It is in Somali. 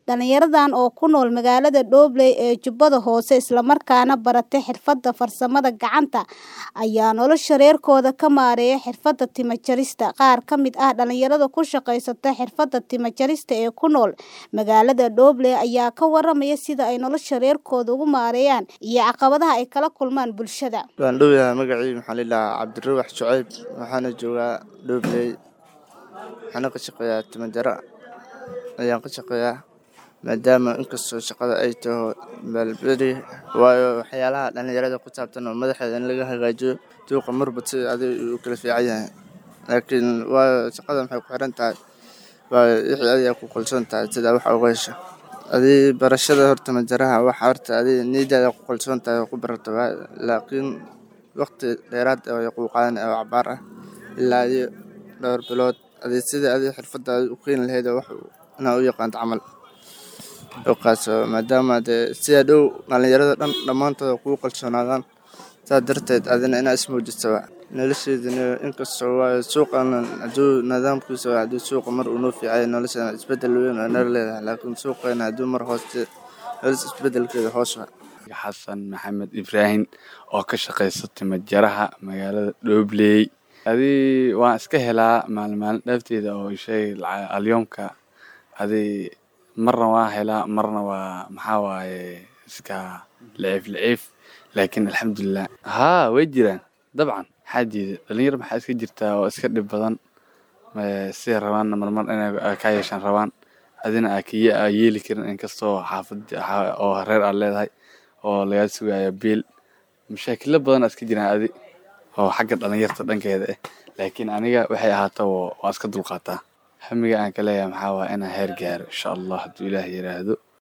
Dhalinyaradan oo ku nool magaalada Dhobley ee Jubbada Hoose isla markaana baratay xirfadda farsamada gacanta ayaa nolosha reerkooda ka maareeya xirfadda timo jarista. Qaar ka mid ah dhalinyarada ku shaqeysta xirfadda timo jarista ee ku nool magaalada Dhobley ayaa ka waramaya sida ay nolosha reerkooda ugu maareeyaan iyo caqabadaha ay kala kulmaan bulshada. Waan dhowahay magacayga maxaa la yidhahaa Cabdiruux Shucayb waxaana joogaa Dhobley waxaana ka shaqeeyaa timo jara ayaan ka shaqeeyaa maadaama inkastoo shaqada ay taho maalberi waayo waxyaalaha dhalinyarada ku saabsan oo madaxeeda in laga hagaajiyo duuqa marba sida adiga uu kala fiican yahay laakiin waayo shaqada maxay ku xiran tahay waayo wixii adiga ku kalsoon tahay sida wax uga hesho adii barashada horta majaraha waxa horta adiga niyadaada ku kalsoon tahay oo ku barato laakiin waqti dheeraad ah way kuu qaadan oo cabaar ah ilaa iyo dhowr bilood adii sidii adiga xirfadaada u keeni lahayd wax inaa u yaqaanto camal dhulkaas maadaama dee sida dhow dhalinyarada dhan dhammaantooda kugu kalsoonaadaan saa darteed adina inaa ismuujiso nolosheedana inkastoo waayo suuqan hadduu nidaamkiisa hadduu suuqa mar uu noo fiicay nolosheena isbedel weyn oo nala leedahay laakiin suuqeena hadduu mar hooste nolosha isbedelkeeda hoos waa xasan maxamed ibraahim oo ka shaqeysta timo jaraha magaalada Dhobley adii waan iska helaa maalin maalin dhaafteeda oo shay alyoomka adii marna waan helaa marna waa maxaa waaye iska liciif liciif laakiin alxamdulilah haa way jiraan dabcan maxaa diida dhalinyar maxaa iska jirtaa oo iska dhib badan siday rabaanna marmar inay ka yeeshaan rabaan adina aa kiya aa yeeli karin inkastoo xaafad oo reer aad leedahay oo lagaa sugayo biil mashaakilo badan aa iska jiraan adi oo xagga dhalinyarta dhankeeda ah laakiin aniga waxay ahaataba waa iska dulqaataa hamiga aan ka leeyahay maxaa waaye inaan heer gaaro insha allah hadduu ilaah yiraahdo